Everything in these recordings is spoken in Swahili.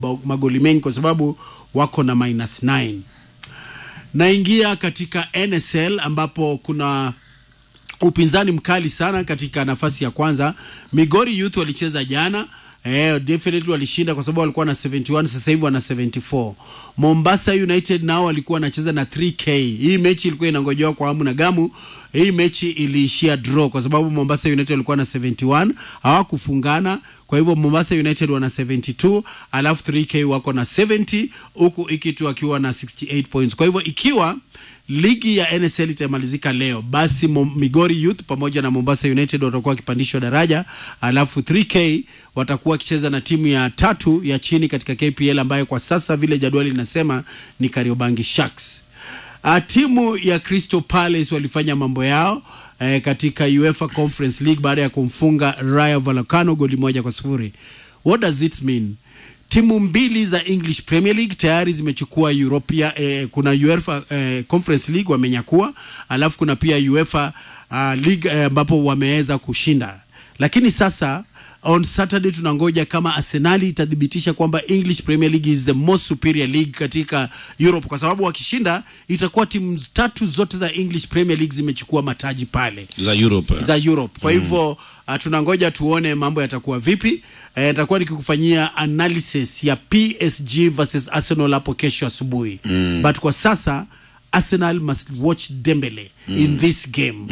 bao- magoli mengi kwa sababu wako na minus 9 naingia katika nsl ambapo kuna upinzani mkali sana katika nafasi ya kwanza migori youth walicheza jana Eh, definitely walishinda kwa sababu walikuwa na 71 sasa hivi wana 74 mombasa united nao walikuwa wanacheza na 3k hii mechi ilikuwa inangojewa kwa hamu na gamu hii mechi iliishia draw kwa sababu mombasa united walikuwa na 71 hawakufungana kwa hivyo mombasa united wana 72 alafu 3k wako na 70 huku ikitu akiwa na 68 points kwa hivyo ikiwa ligi ya nsl itamalizika leo basi Mo- migori youth pamoja na mombasa united watakuwa wakipandishwa daraja alafu 3k watakuwa wakicheza na timu ya tatu ya chini katika kpl ambayo kwa sasa vile jadwali linasema ni kariobangi sharks Uh, timu ya Crystal Palace walifanya mambo yao eh, katika UEFA Conference League baada ya kumfunga Rayo Vallecano goli moja kwa sifuri. What does it mean? Timu mbili za English Premier League tayari zimechukua Europea, eh, kuna UEFA eh, Conference League wamenyakua, alafu kuna pia UEFA uh, League eh, ambapo wameweza kushinda, lakini sasa on Saturday tunangoja kama Arsenali itathibitisha kwamba English Premier League is the most superior league katika Europe, kwa sababu wakishinda itakuwa timu tatu zote za English Premier League zimechukua mataji pale za Europe. za Europe. Kwa hivyo uh, tunangoja tuone mambo yatakuwa vipi. Eh, nitakuwa nikikufanyia analysis ya PSG versus Arsenal hapo kesho asubuhi. But kwa sasa Arsenal must watch Dembele in this game.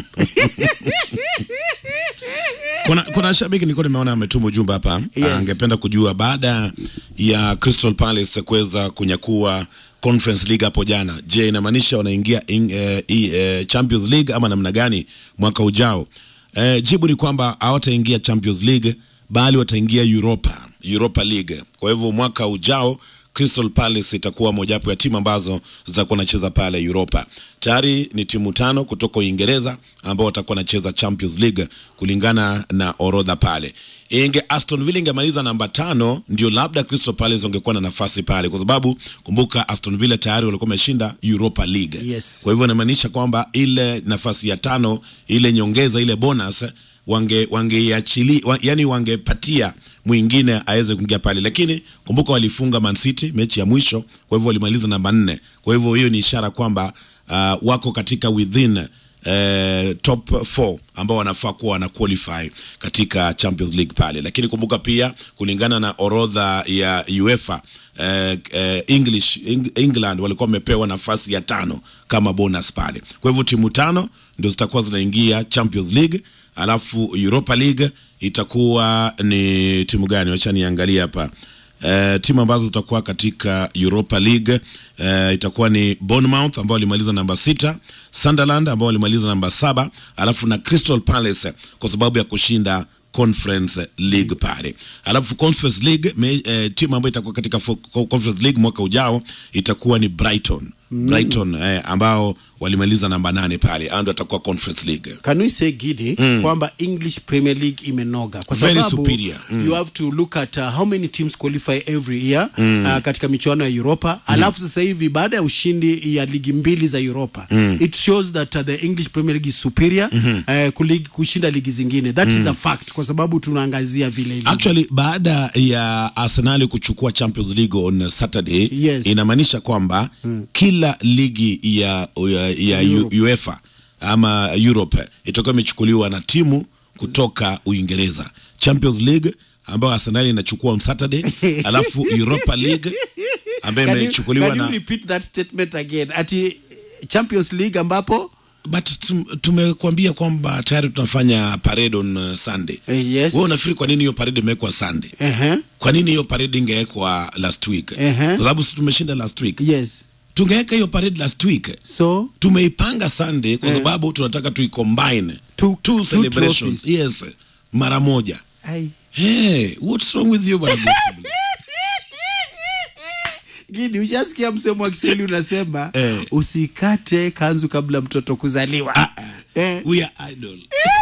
Kuna, kuna shabiki nilikuwa nimeona ametuma ujumbe hapa Yes. angependa kujua baada ya Crystal Palace kuweza kunyakua Conference League hapo jana, je, inamaanisha wanaingia in, eh, i- eh, Champions League ama namna gani mwaka ujao? Eh, jibu ni kwamba hawataingia Champions League bali wataingia Europa, Europa League. Kwa hivyo mwaka ujao Crystal Palace itakuwa mojawapo ya timu ambazo zitakuwa nacheza pale Europa. Tayari ni timu tano kutoka Uingereza ambao watakuwa nacheza Champions League kulingana na orodha pale. Inge Aston Villa ingemaliza namba tano, ndio labda Crystal Palace wangekuwa na nafasi pale, kwa sababu kumbuka Aston Villa tayari walikuwa wameshinda Europa League. Yes. Kwa hivyo inamaanisha kwamba ile nafasi ya tano, ile nyongeza, ile bonus wange wangeiachili wa, yani wangepatia mwingine aweze kuingia pale, lakini kumbuka walifunga Man City mechi ya mwisho, kwa hivyo walimaliza namba nne. Kwa hivyo hiyo ni ishara kwamba uh, wako katika within eh, top 4 ambao wanafaa kuwa wana qualify katika Champions League pale, lakini kumbuka pia kulingana na orodha ya UEFA eh, eh, English Eng, England walikuwa wamepewa nafasi ya tano kama bonus pale. Kwa hivyo timu tano ndio zitakuwa zinaingia Champions League, alafu Europa League itakuwa ni timu gani? Wacha niangalie hapa. Uh, timu ambazo zitakuwa katika Europa League uh, itakuwa ni Bournemouth ambao walimaliza namba sita, Sunderland ambao walimaliza namba saba, alafu na Crystal Palace kwa sababu ya kushinda Conference League pale. Alafu Conference League me, eh, timu ambayo itakuwa katika fo- Conference League mwaka ujao itakuwa ni Brighton. Brighton eh, ambao walimaliza namba nane pale, hao ndio atakuwa Conference League. Can we say Gidi kwamba English Premier League imenoga kwa Very sababu superior. you have to look at uh, how many teams qualify every year uh, katika michuano ya Europa alafu sasa hivi baada ya ushindi ya ligi mbili za Europa it shows that uh, the English Premier League is superior uh, kulig, kushinda ligi zingine that is a fact kwa sababu tunaangazia vile ilivyo. Actually, baada ya Arsenal kuchukua Champions League on Saturday Yes. inamaanisha kwamba kila ligi ya, ya, ya Europe. UEFA ama Europe itakuwa imechukuliwa na timu kutoka Uingereza. Champions League ambayo Arsenal inachukua on Saturday, alafu Europa League ambayo Can you, imechukuliwa can you na repeat that statement again ati Champions League ambapo but tum- tumekuambia kwamba tayari tunafanya parade on uh, Sunday. eh, yes Wewe unafikiri kwa nini hiyo parade imewekwa Sunday? uh-huh. kwa nini hiyo parade ingewekwa last week Ehe. kwa sababu si tumeshinda last week yes tungeweka hiyo parade last week so tumeipanga sunday kwa sababu tunataka tuicombine Two- two two celebrations trophies. yes mara moja ai hey, what's wrong with you bwana Gusii? Gidi, ushasikia msemo wa Kiswahili unasema Eh. usikate kanzu kabla mtoto kuzaliwa. Eh, we are idol